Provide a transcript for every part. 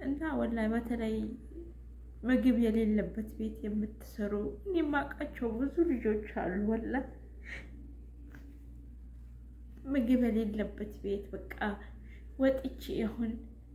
እና ወላሂ በተለይ ምግብ የሌለበት ቤት የምትሰሩ እኔ የማውቃቸው ብዙ ልጆች አሉ። ወላሂ ምግብ የሌለበት ቤት በቃ ወጥቼ ይሁን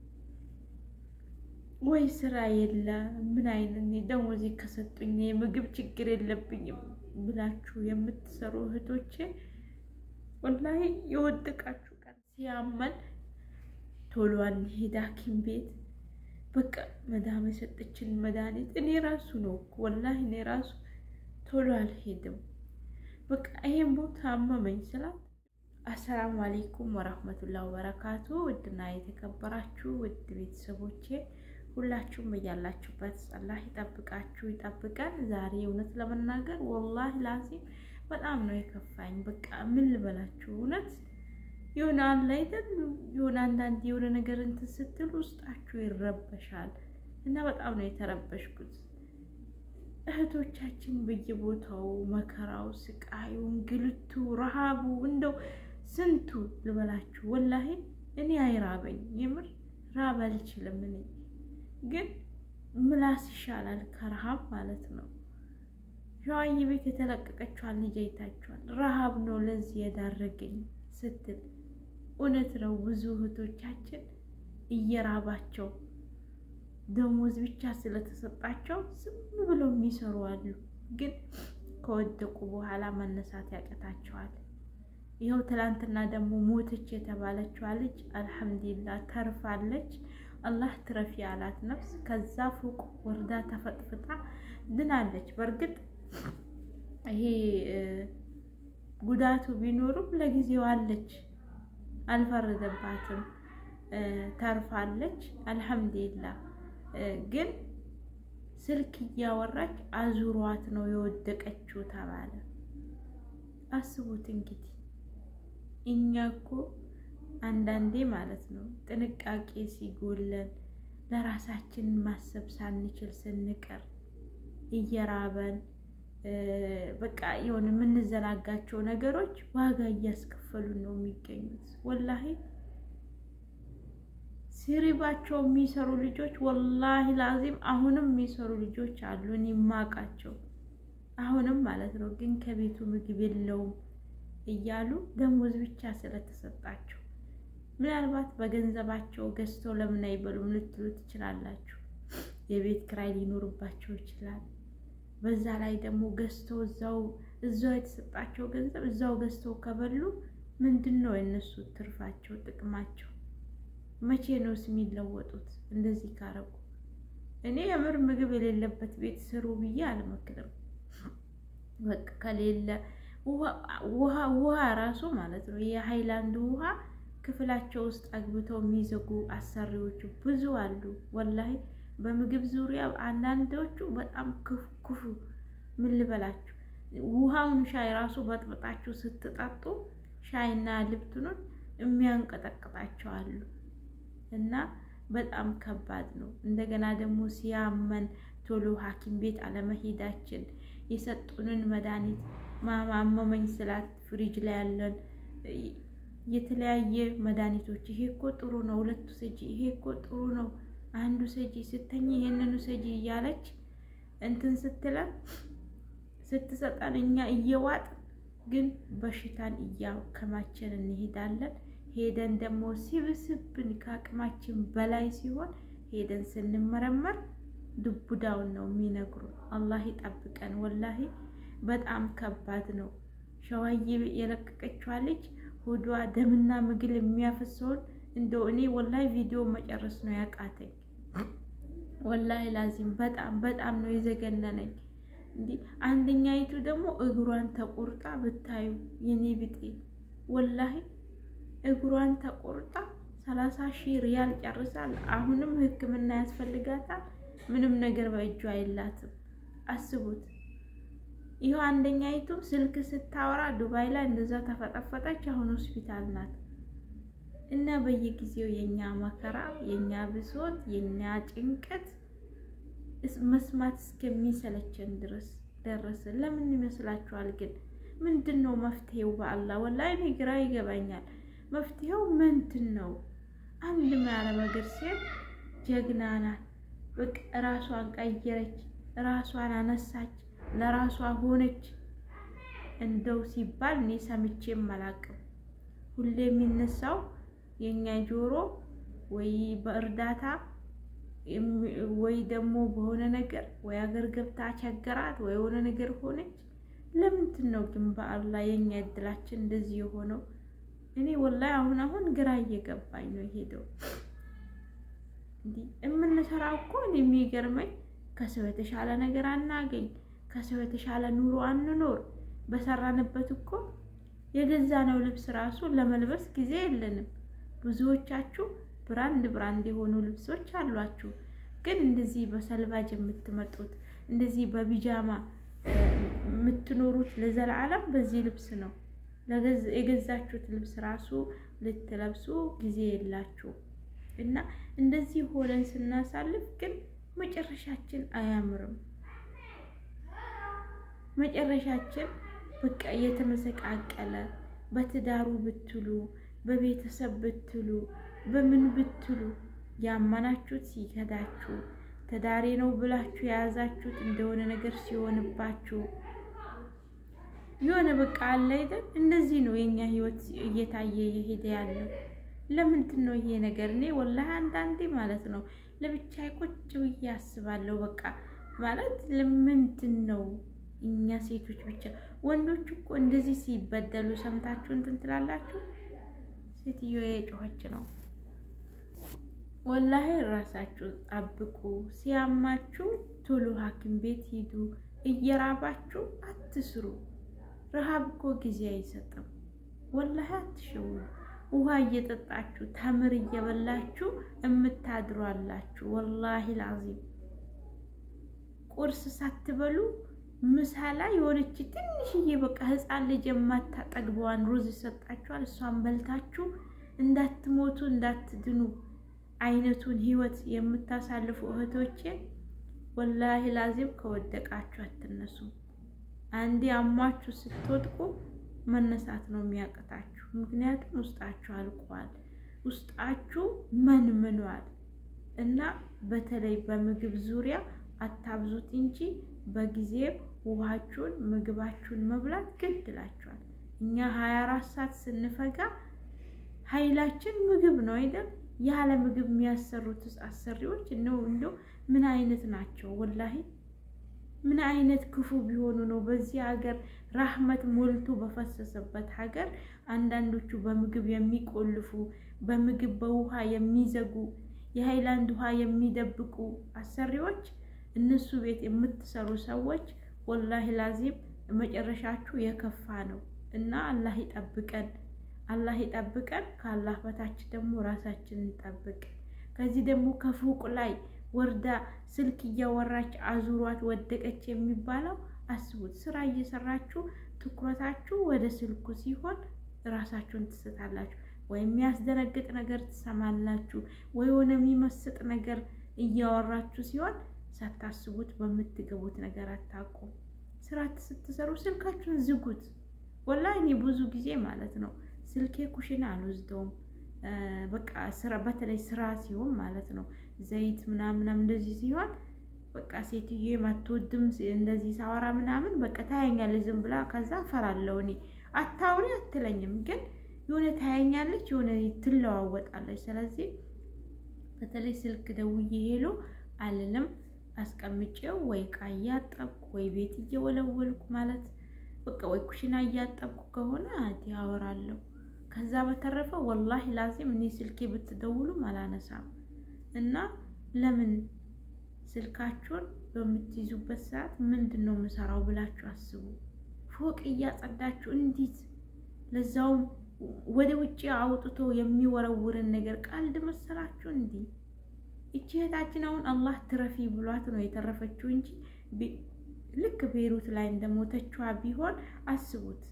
ወይ ስራ የለ ምን አይነት ደሞዝ ከሰጡኝ የምግብ ችግር የለብኝም ብላችሁ የምትሰሩ እህቶቼ ወላሂ የወደቃችሁ ቀን ሲያመን ቶሎ አንሄድ ሐኪም ቤት በቃ መዳም የሰጠችን መድኃኒት እኔ ራሱ ነው ወላሂ እኔ ራሱ ቶሎ አልሄድም። በቃ ይሄን ቦታ አመመኝ ስላት አሰላሙ አሌይኩም ወራህመቱላህ ወበረካቱ። ውድና የተከበራችሁ ውድ ቤተሰቦቼ ሁላችሁም እያላችሁበት አላህ ይጠብቃችሁ ይጠብቀን። ዛሬ እውነት ለመናገር ወላሂ ላዚም በጣም ነው የከፋኝ። በቃ ምን ልበላችሁ እውነት የሆነ አለ አይደል የሆነ አንዳንድ የሆነ ነገር እንትን ስትል ውስጣችሁ ይረበሻል እና በጣም ነው የተረበሽኩት። እህቶቻችን በየቦታው መከራው፣ ስቃዩ፣ እንግልቱ፣ ረሃቡ እንደው ስንቱ ልበላችሁ ወላሂ እኔ አይራበኝ የምር ራብ አልችልም እኔ ግን ምላስ ይሻላል ከረሃብ ማለት ነው። ሸዋዬ ቤት የተለቀቀችዋን ልጅ አይታችኋል። ረሃብ ነው ለዚህ የዳረገኝ ስትል እውነት ነው። ብዙ እህቶቻችን እየራባቸው ደሞዝ ብቻ ስለተሰጣቸው ዝም ብለው የሚሰሩ አሉ። ግን ከወደቁ በኋላ መነሳት ያቀታቸዋል። ይኸው ትላንትና ደግሞ ሞተች የተባለችዋ ልጅ አልሐምዱሊላህ ተርፋለች። አላህ ትረፊ ያላት ነፍስ ከዛ ፎቅ ወርዳ ተፈጥፍጣ ድናለች። በእርግጥ ይሄ ጉዳቱ ቢኖሩም ለጊዜው አለች፣ አልፈረደባትም፣ ተርፋለች። አልሐምዱሊላህ ግን ስልክ እያወራች አዙሯት ነው የወደቀችው ተባለ። አስቡት እንግዲህ እኛ እኮ አንዳንዴ ማለት ነው ጥንቃቄ ሲጎለን ለራሳችን ማሰብ ሳንችል ስንቀር እየራበን በቃ የሆነ የምንዘናጋቸው ነገሮች ዋጋ እያስከፈሉን ነው የሚገኙት። ወላሂ ሲሪባቸው የሚሰሩ ልጆች ወላሂ ላዚም አሁንም የሚሰሩ ልጆች አሉ፣ እኔ የማውቃቸው አሁንም ማለት ነው። ግን ከቤቱ ምግብ የለውም እያሉ ደሞዝ ብቻ ስለተሰጣቸው ምናልባት በገንዘባቸው ገዝተው ለምን አይበሉም ልትሉ ትችላላችሁ። የቤት ክራይ ሊኖርባቸው ይችላል። በዛ ላይ ደግሞ ገዝተው እዛው እዛው የተሰጣቸው ገንዘብ እዛው ገዝተው ከበሉ ምንድን ነው የእነሱ ትርፋቸው ጥቅማቸው? መቼ ነውስ የሚለወጡት? እንደዚህ ካረጉ እኔ የምር ምግብ የሌለበት ቤት ስሩ ብዬ አልመክርም። በቃ ከሌለ ውሃ ውሃ ራሱ ማለት ነው የሃይላንድ ውሃ ክፍላቸው ውስጥ አግብተው የሚዘጉ አሰሪዎቹ ብዙ አሉ። ወላሂ በምግብ ዙሪያ አንዳንዶቹ በጣም ክፉ ክፉ ምን ልበላችሁ፣ ውሃውን ሻይ ራሱ በጥብጣችሁ ስትጠጡ ሻይና ልብትኑን የሚያንቀጠቅጣቸው አሉ። እና በጣም ከባድ ነው። እንደገና ደግሞ ሲያመን ቶሎ ሐኪም ቤት አለመሄዳችን የሰጡንን መድኃኒት ማማመመኝ ስላት ፍሪጅ ላይ ያለን የተለያየ መድኃኒቶች ይሄ እኮ ጥሩ ነው፣ ሁለቱ ሰጂ፣ ይሄ እኮ ጥሩ ነው፣ አንዱ ሰጂ ስተኝ ይሄንኑ ሰጂ እያለች እንትን ስትለን ስትሰጠን እኛ እየዋጥ ግን በሽታን እያከማችን እንሄዳለን። ሄደን ደግሞ ሲብስብን ከአቅማችን በላይ ሲሆን ሄደን ስንመረመር ዱቡዳውን ነው የሚነግሩ። አላህ ይጠብቀን። ወላሂ በጣም ከባድ ነው። ሸዋዬ የለቀቀችዋ ልጅ ሆዷ ደምና ምግል የሚያፈሰውን እንደው እኔ ወላሂ ቪዲዮ መጨረስ ነው ያቃተኝ። ወላሂ ላዚም በጣም በጣም ነው የዘገነነኝ። እንዲህ አንደኛይቱ ደግሞ እግሯን ተቆርጣ ብታዩ የኔ ብጤ ወላሂ እግሯን ተቆርጣ ሰላሳ ሺህ ሪያል ጨርሳል። አሁንም ሕክምና ያስፈልጋታል። ምንም ነገር በእጇ የላትም። አስቡት። ይኸው አንደኛይቱ ስልክ ስታወራ ዱባይ ላይ እንደዛ ተፈጠፈጠች። አሁን ሆስፒታል ናት። እና በየጊዜው የኛ መከራ፣ የኛ ብሶት፣ የኛ ጭንቀት መስማት እስከሚሰለቸን ድረስ ደረሰ። ለምን ይመስላችኋል? ግን ምንድን ነው መፍትሄው? በአላህ ወላሂ እኔ ግራ ይገባኛል። መፍትሄው ምንድን ነው? አንድ የአረብ ሀገር ሴት ጀግና ናት። በቃ ራሷን ቀየረች፣ ራሷን አነሳች፣ ለራሷ ሆነች። እንደው ሲባል እኔ ሰምቼም አላቅም። ሁሌ የሚነሳው የኛ ጆሮ ወይ በእርዳታ ወይ ደግሞ በሆነ ነገር ወይ አገር ገብታ ቸገራት ወይ የሆነ ነገር ሆነች። ለምንድን ነው ግን በአላህ የኛ እድላችን እንደዚህ የሆነው? እኔ ወላሂ አሁን አሁን ግራ እየገባኝ ነው የሄደው። እንዲህ የምንሰራው እኮ እኔ የሚገርመኝ ከሰው የተሻለ ነገር አናገኝ፣ ከሰው የተሻለ ኑሮ አንኖር። በሰራንበት እኮ የገዛነው ልብስ ራሱ ለመልበስ ጊዜ የለንም። ብዙዎቻችሁ ብራንድ ብራንድ የሆኑ ልብሶች አሏችሁ። ግን እንደዚህ በሰልባጅ የምትመጡት እንደዚህ በቢጃማ የምትኖሩት ለዘላለም በዚህ ልብስ ነው። የገዛችሁት ልብስ ራሱ ልትለብሱ ጊዜ የላችሁ እና እንደዚህ ሆነን ስናሳልፍ ግን መጨረሻችን አያምርም። መጨረሻችን በቃ የተመሰቃቀለ በትዳሩ ብትሉ በቤተሰብ ብትሉ በምን ብትሉ ያመናችሁት ሲከዳችሁ ትዳሬ ነው ብላችሁ የያዛችሁት እንደሆነ ነገር ሲሆንባችሁ የሆነ በቃ አለ አይደል? እንደዚህ ነው የኛ ህይወት እየታየ የሄደ ያለው። ለምንድን ነው ይሄ ነገር? እኔ ወላሂ አንዳንዴ ማለት ነው ለብቻ ቁጭ ብዬ አስባለሁ። በቃ ማለት ለምንድን ነው እኛ ሴቶች ብቻ? ወንዶች እኮ እንደዚህ ሲበደሉ ሰምታችሁ እንትን ትላላችሁ። ሴትዮ የጮኸች ነው። ወላሂ ራሳችሁ ጠብቁ። ሲያማችሁ ቶሎ ሐኪም ቤት ሂዱ። እየራባችሁ አትስሩ። ረሃብ እኮ ጊዜ አይሰጥም። ወላሂ አትሸውሉ። ውሃ እየጠጣችሁ ተምር እየበላችሁ እምታድሩ አላችሁ። ወላሂ ላዚም ቁርስ ሳትበሉ ምሳ ላይ የሆነች ትንሽዬ በቃ ህፃን ልጅ የማታጠግበዋን ሩዝ ይሰጣችኋል። እሷን በልታችሁ እንዳትሞቱ እንዳትድኑ አይነቱን ህይወት የምታሳልፉ እህቶቼ ወላሂ ላዚም ከወደቃችሁ አትነሱ። አንዴ አሟችሁ ስትወድቁ መነሳት ነው የሚያቅታችሁ። ምክንያቱም ውስጣችሁ አልቋል፣ ውስጣችሁ መንምኗል። እና በተለይ በምግብ ዙሪያ አታብዙት እንጂ በጊዜ ውሃችሁን ምግባችሁን መብላት ግድ ይላችኋል። እኛ ሀያ አራት ሰዓት ስንፈጋ ኃይላችን ምግብ ነው አይደል? ያለ ምግብ የሚያሰሩት አሰሪዎች ነው እንደው ምን አይነት ናቸው? ወላሂ ምን አይነት ክፉ ቢሆኑ ነው በዚህ ሀገር ራህመት ሞልቶ በፈሰሰበት ሀገር አንዳንዶቹ በምግብ የሚቆልፉ በምግብ በውሃ የሚዘጉ የሃይላንድ ውሃ የሚደብቁ አሰሪዎች እነሱ ቤት የምትሰሩ ሰዎች ወላሂ ላዚም መጨረሻችሁ የከፋ ነው እና አላህ ይጠብቀን፣ አላህ ይጠብቀን። ከአላህ በታች ደግሞ ራሳችንን እንጠብቅ። ከዚህ ደግሞ ከፎቅ ላይ ወርዳ ስልክ እያወራች አዙሯት ወደቀች የሚባለው አስቡት። ስራ እየሰራችሁ ትኩረታችሁ ወደ ስልኩ ሲሆን ራሳችሁን ትስታላችሁ። ወይ የሚያስደነግጥ ነገር ትሰማላችሁ፣ ወይ ሆነ የሚመስጥ ነገር እያወራችሁ ሲሆን ሳታስቡት በምትገቡት ነገር አታውቁም። ስራ ስትሰሩ ስልካችሁን ዝጉት። ወላሂ እኔ ብዙ ጊዜ ማለት ነው ስልኬ ኩሽና አልወስደውም። በቃ ስራ በተለይ ስራ ሲሆን ማለት ነው ዘይት ምናምናም እንደዚህ ሲሆን በቃ ሴትዮ የማትወድም እንደዚህ ሳወራ ምናምን በቃ ታያኛለች ዝም ብላ። ከዛ ፈራለሁ እኔ አታውሪ አትለኝም፣ ግን የሆነ ታያኛለች፣ የሆነ ትለዋወጣለች። ስለዚህ በተለይ ስልክ ደውዬ ሄሎ አልልም። አስቀምጬው ወይ ዕቃ እያጠብኩ ወይ ቤት እየወለወልኩ ማለት በቃ ወይ ኩሽና እያጠብኩ ከሆነ አዲ አወራለሁ። ከዛ በተረፈ ወላሂ ላዚም እኔ ስልኬ ብትደውሉም አላነሳም እና ለምን ስልካችሁን በምትይዙበት ሰዓት ምንድን ነው የምሰራው ብላችሁ አስቡ። ፎቅ እያጸዳችሁ እንዲት ለዛውም ወደ ውጭ አውጥቶ የሚወረውርን ነገር ቀልድ መሰላችሁ? እንዲህ እቺ እህታችን አሁን አላህ ትረፊ ብሏት ነው የተረፈችው እንጂ ልክ ቤሩት ላይ እንደሞተችዋ ቢሆን አስቡት፣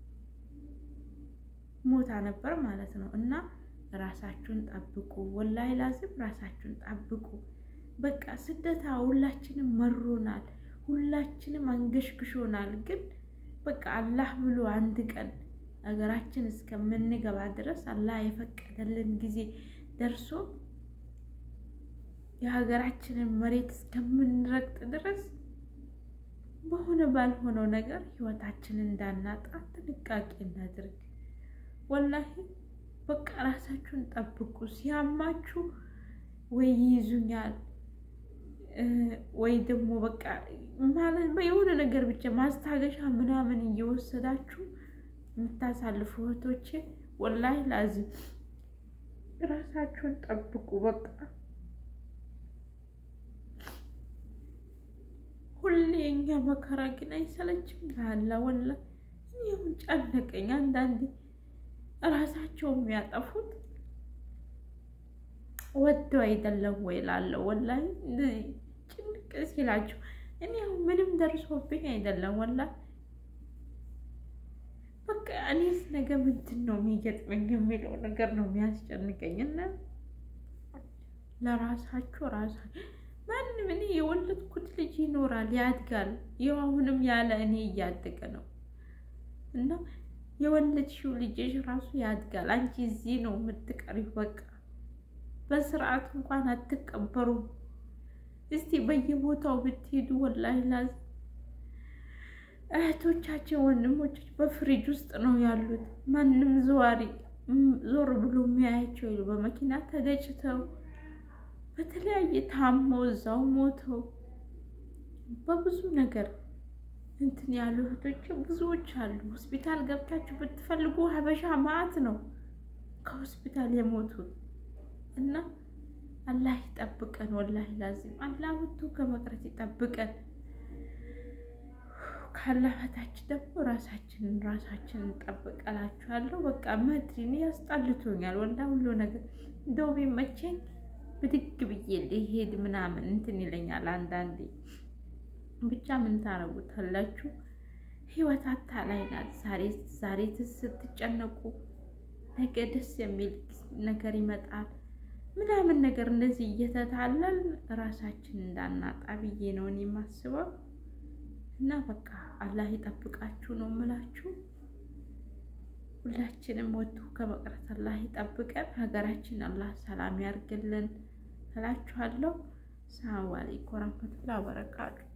ሞታ ነበር ማለት ነው። እና ራሳችሁን ጠብቁ፣ ወላሂ ላዚም ራሳችሁን ጠብቁ። በቃ ስደታ ሁላችንም መሮናል፣ ሁላችንም አንገሽግሾናል። ግን በቃ አላህ ብሎ አንድ ቀን ሀገራችን እስከምንገባ ድረስ አላህ የፈቀደልን ጊዜ ደርሶ የሀገራችንን መሬት እስከምንረግጥ ድረስ በሆነ ባልሆነው ነገር ህይወታችንን እንዳናጣ ጥንቃቄ እናድርግ። ወላሂ በቃ ራሳችሁን ጠብቁ። ሲያማችሁ ወይ ይይዙኛል ወይ ደግሞ በቃ ማለት የሆነ ነገር ብቻ ማስታገሻ ምናምን እየወሰዳችሁ የምታሳልፉ እህቶቼ ወላሂ ላዝም ራሳችሁን ጠብቁ። በቃ ሁሌ እኛ መከራ ግን አይሰለችም። ላላ ወላ እኔም ጨነቀኝ። አንዳንዴ ራሳቸው የሚያጠፉት ወደው አይደለም ወይ ላለው ወላሂ ጭንቅ ሲላቸው እኔ ምንም ደርሶብኝ አይደለም ወላ በቃ እኔስ ነገ ምንድን ነው የሚገጥመኝ የሚለው ነገር ነው የሚያስጨንቀኝ። እና ለራሳችሁ ራሳ ማንም እኔ የወለድኩት ልጅ ይኖራል ያድጋል። ይኸው አሁንም ያለ እኔ እያደገ ነው እና የወለድሽው ልጅሽ ራሱ ያድጋል። አንቺ እዚህ ነው የምትቀሪው። በቃ በስርዓት እንኳን አትቀበሩም። እስቲ በየቦታው ብትሄዱ ወላሂ ላዝ እህቶቻችን ወንድሞች በፍሪጅ ውስጥ ነው ያሉት። ማንም ዘዋሪ ዞር ብሎ የሚያያቸው የሉ። በመኪና ተገጭተው በተለያየ ታሞ እዛው ሞተው በብዙ ነገር እንትን ያሉ እህቶች ብዙዎች አሉ። ሆስፒታል ገብታችሁ ብትፈልጉ ሀበሻ ማዕት ነው ከሆስፒታል የሞቱት እና አላህ ይጠብቀን። ወላሂ ላዚም አላህ ወጥቶ ከመቅረት ይጠብቀን። ካላህ በታች ደግሞ ራሳችንን ራሳችንን እንጠብቀላችኋለሁ። በቃ መድሪን ያስጣልቶኛል ወላ ሁሉ ነገር እንደው ቢመቸኝ ብድግ ብዬ ሊሄድ ምናምን እንትን ይለኛል አንዳንዴ። ብቻ ምን ታረጉታላችሁ? ህይወት አታላይ ናት። ዛሬ ዛሬ ስትጨነቁ ነገ ደስ የሚል ነገር ይመጣል ምናምን ነገር እንደዚህ እየተታለል ራሳችን እንዳናጣ ብዬ ነው እኔ የማስበው። እና በቃ አላህ ይጠብቃችሁ ነው የምላችሁ። ሁላችንም ወጥቶ ከመቅረት አላህ ይጠብቀን። ሀገራችን አላህ ሰላም ያርግልን እላችኋለሁ። ሰላም አለይኩም ወረህመቱላሂ ወበረካቱ